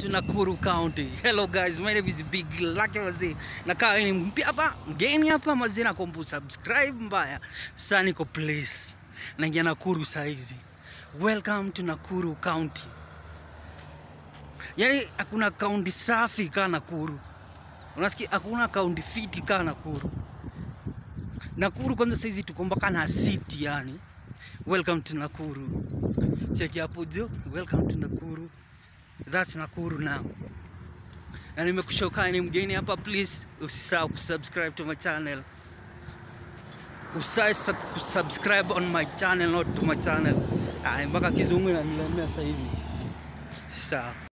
to Nakuru County. Hello guys, my name is Big Lucky Wazee. Nakaa ni mpya hapa, mgeni hapa mazee na kombu subscribe mbaya. Sasa niko place. Naingia Nakuru saizi. Welcome to Nakuru County. Yaani hakuna kaunti safi kaa Nakuru. Unasikia hakuna kaunti fiti kaa Nakuru. Nakuru kwanza saizi tuko mpaka na city yani. Welcome to Nakuru. Cheki hapo juu. Welcome to Nakuru. That's Nakuru now. Na nimekushoka ni mgeni hapa, please usisahau kusubscribe to my channel. Usisahau kusubscribe on my channel, not to my channel. Ah, mpaka kizungu inanilemea sasa hivi. Sawa.